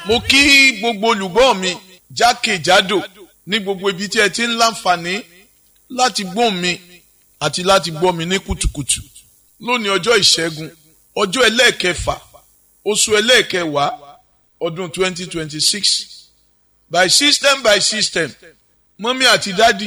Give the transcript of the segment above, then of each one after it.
mo kí gbogbo olùgbọ́ mi jákèjádò ní gbogbo ibi tí ẹ ti ń láǹfààní láti gbóhùn mi àti láti gbọ́ mi ní kùtùkùtù lónìí ọjọ́ ìṣẹ́gun ọjọ́ ẹlẹ́ẹ̀kẹfà oṣù ẹlẹ́ẹ̀kẹwàá ọdún 2026 by system by system mọ́mí àti dádì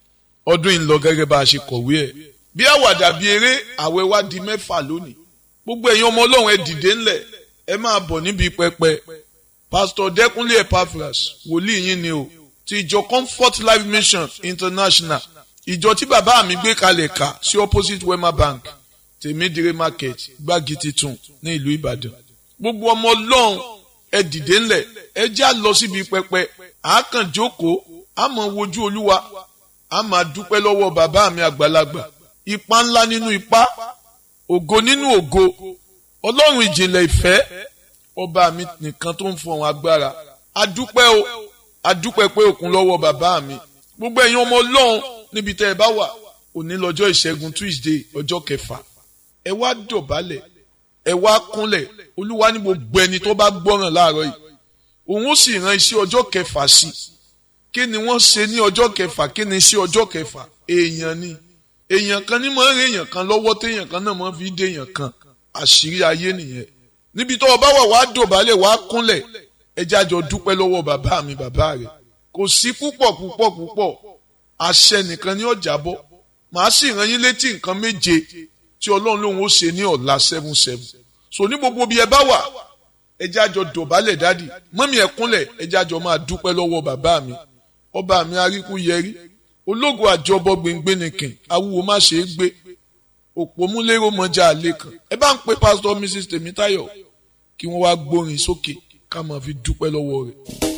ọdún yìí ń lọ gẹ́gẹ́ bá a ṣe kọ̀wé ẹ̀ bí àwàdà bí eré àwẹ̀ wá di mẹ́fà lónìí gbogbo ẹ̀yin ọmọ ọlọ́run ẹ dìde ńlẹ̀ ẹ máa bọ̀ níbi pẹpẹ pásítọ̀ dẹ́kunlé epaphras wòlíì yín ni o ti ìjọ comfort life mission international ìjọ tí bàbá mi gbé kalẹ̀ ká sí opposite wema bank tèmídìrí market gbági titun ní ìlú ìbàdàn gbogbo ọmọ ọlọ́run ẹ dìde ńlẹ̀ ẹ já lọ síbi pẹpẹ àákàn jókòó àmọ́ wojú olúwa a máa dúpẹ́ lọ́wọ́ bàbá mi àgbàlagbà ipa ńlá nínú ipa ògo nínú ògo ọlọ́run ìjìnlẹ̀ ìfẹ́ ọba mi nìkan tó ń fọhùn agbára adúpẹ́ o adúpẹ́ pé òkun lọ́wọ́ bàbá mi gbogbo ẹ̀yin ọmọ ọlọ́run níbi tẹ́ ẹ bá wà òní lọ́jọ́ ìṣẹ́gun tuesday ọjọ́ kẹfà ẹ wá dọ̀bálẹ̀ ẹ wá kúnlẹ̀ olúwa ní gbogbo ẹni tó bá gbọ́ràn láàárọ̀ yìí òun ó sì ran iṣẹ́ ọjọ́ kẹfà sí i kí ni wọ́n ṣe ní ọjọ́ kẹfà kí ni sí ọjọ́ kẹfà èèyàn ni èèyàn kan ní máa ń rèèyàn kan lọ́wọ́ téèyàn kan náà máa fi dé èèyàn kan àṣírí ayé nìyẹn níbi tó o bá wà wàá dọ̀bálẹ̀ wàá kúnlẹ̀ ẹjẹ́ àjọ dúpẹ́ lọ́wọ́ bàbá mi bàbá rẹ̀ kò sí púpọ̀ púpọ̀ púpọ̀ àṣẹ nìkan ní ọjà bọ́ màá sì rán yín létí nǹkan méje tí ọlọ́run lòun ó ṣe ní ọ̀la seven seven so ní gbogbo bí ẹ bá wà ẹjẹ́ àjọ dọ̀bálẹ̀ dádì mọ́mí ẹ kúnlẹ̀ ẹjẹ́ àjọ máa dúpẹ́ lọ́wọ́ bàbá mi ọba mi aríkú yẹrí ológo àjọbọ gbẹngbẹnìkìn awúwo má ṣe é gbé òpómúlérò mọjà àlè kan ẹ bá ń pe pásítọ̀ mrs tèmítáyọ̀ kí wọ́n wá gbórin sókè ká máa fi dúpẹ́ lọ́wọ́ rẹ̀.